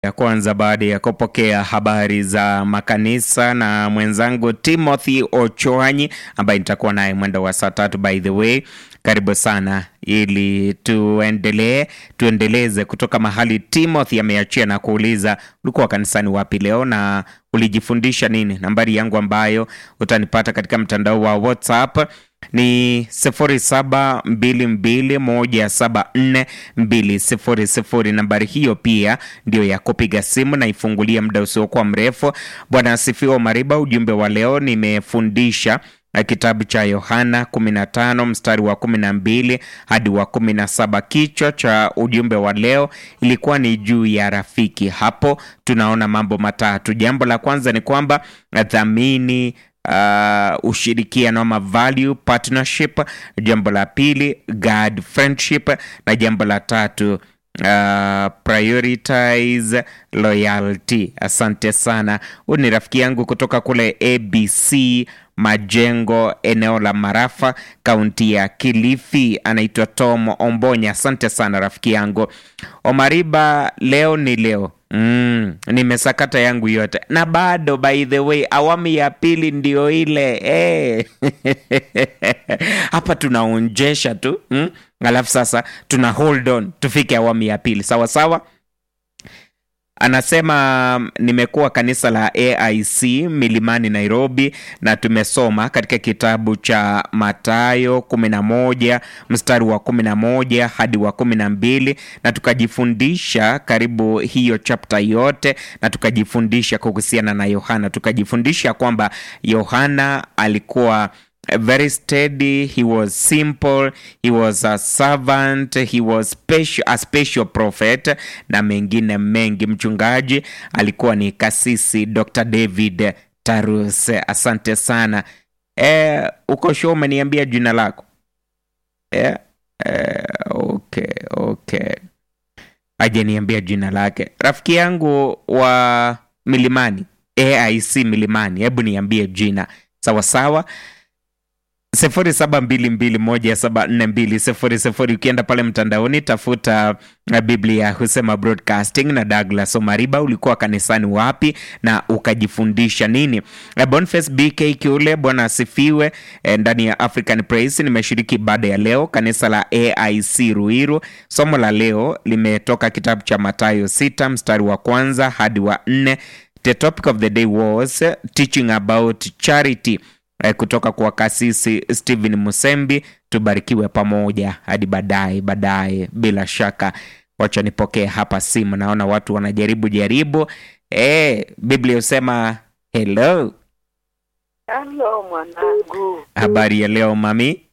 ya kwanza baada ya kupokea habari za makanisa na mwenzangu Timothy Ochoanyi ambaye nitakuwa naye mwendo wa saa tatu. By the way, karibu sana ili tuendelee tuendeleze kutoka mahali Timothy ameachia na kuuliza ulikuwa kanisani wapi leo na ulijifundisha nini. Nambari yangu ambayo utanipata katika mtandao wa WhatsApp ni 0722174200. Nambari hiyo pia ndio ya kupiga simu na ifungulia muda usiokuwa mrefu. Bwana asifiwe. Mariba, ujumbe wa leo nimefundisha kitabu cha Yohana 15 mstari wa 12 hadi wa 17. Kichwa cha ujumbe wa leo ilikuwa ni juu ya rafiki. Hapo tunaona mambo matatu. Jambo la kwanza ni kwamba dhamini Uh, ushirikiano ama value partnership. Jambo la pili God friendship, na jambo la tatu uh, prioritize loyalty. Asante sana. Huyu ni rafiki yangu kutoka kule ABC Majengo, eneo la Marafa, kaunti ya Kilifi, anaitwa Tom Ombonya. Asante sana rafiki yangu Omariba. Leo ni leo Mm, nimesakata yangu yote na bado, by the way, awamu ya pili ndio ile hey. Hapa tunaonjesha tu mm? Alafu sasa tuna hold on tufike awamu ya pili sawa sawa. Anasema nimekuwa kanisa la AIC Milimani Nairobi, na tumesoma katika kitabu cha Mathayo 11 mstari wa 11 hadi wa 12, na tukajifundisha karibu hiyo chapter yote, na tukajifundisha kuhusiana na Yohana. Tukajifundisha kwamba Yohana alikuwa very steady, he was simple, he was a servant, he was special, a special prophet na mengine mengi. Mchungaji alikuwa ni kasisi Dr. David Tarus. Asante sana. E, uko sure umeniambia jina lako? E, e, okay, okay. Hajaniambia jina lake. Rafiki yangu wa Milimani, AIC Milimani, hebu niambie jina sawa sawa. 0722174200 ukienda pale mtandaoni tafuta Biblia husema broadcasting na Douglas Omariba. Ulikuwa kanisani wapi na ukajifundisha nini? Boniface BK Kiule, bwana asifiwe. Ndani ya African Praise nimeshiriki ibada ya leo kanisa la AIC Ruiru. Somo la leo limetoka kitabu cha Mathayo 6 mstari wa kwanza hadi wa nne. The topic of the day was teaching about charity kutoka kwa kasisi Stephen Musembi. Tubarikiwe pamoja hadi baadaye baadaye. Bila shaka, wacha nipokee hapa simu, naona watu wanajaribu jaribu. E, Biblia husema hello. Halo mwanangu, Habari ya leo mami?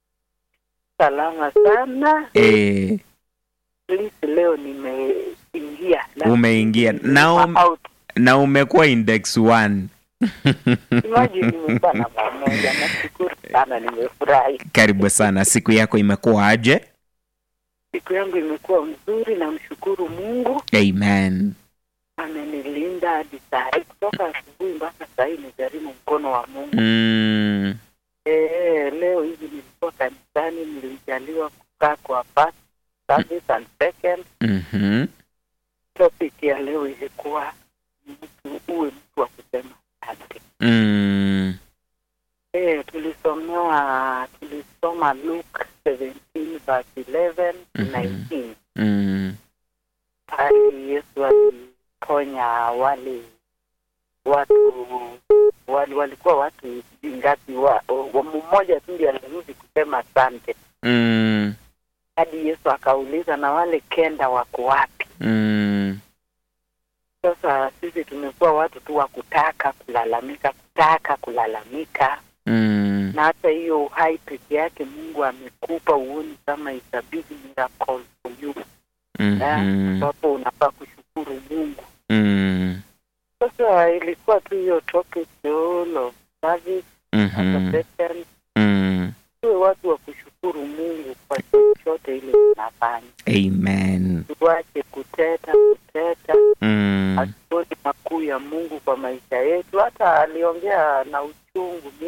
salama sana. E, Lisi leo nimeingia na- umeingia na, um, out. na umekuwa index 1 Imagine nimekuwa na pamoja, nashukuru sana, nimefurahi. karibu sana. Siku yako imekuwa aje? Siku yangu imekuwa mzuri, namshukuru Mungu Amen. amenilinda hadi saa hii, kutoka asubuhi mpaka saa hii nijaribu mkono wa Mungu. Mm, Eh, leo hivi nilikuwa kanisani, nilijaliwa kukaa kwa first service and second. mhm, Topic ya leo ilikuwa mtu uwe mtu wa kusema asante. mm, Eh, tulisomewa tulisoma Luke 17 verse 11 to Mhm. 19 mm, pale Yesu aliponya wale watu wali, walikuwa watu ngapi? wa, wa mmoja tu ndiye alirudi kusema asante, mm, hadi Yesu akauliza na wale kenda wako wapi? mm. Sasa sisi tumekuwa watu tu wa kutaka kulalamika, kutaka kulalamika Mm, na hata hiyo uhai peke yake Mungu amekupa, uoni kama it's a big miracle for you, mhm, ambapo unafaa kushukuru Mungu. mm, Sasa ilikuwa tu hiyo topic the whole of service mhm, second, mm. tuwe watu wa kushukuru Mungu kwa chochote ile tunafanya, Amen. tuache kuteta kuteta, Mm, hatuoni makuu ya Mungu kwa maisha yetu. Hata aliongea na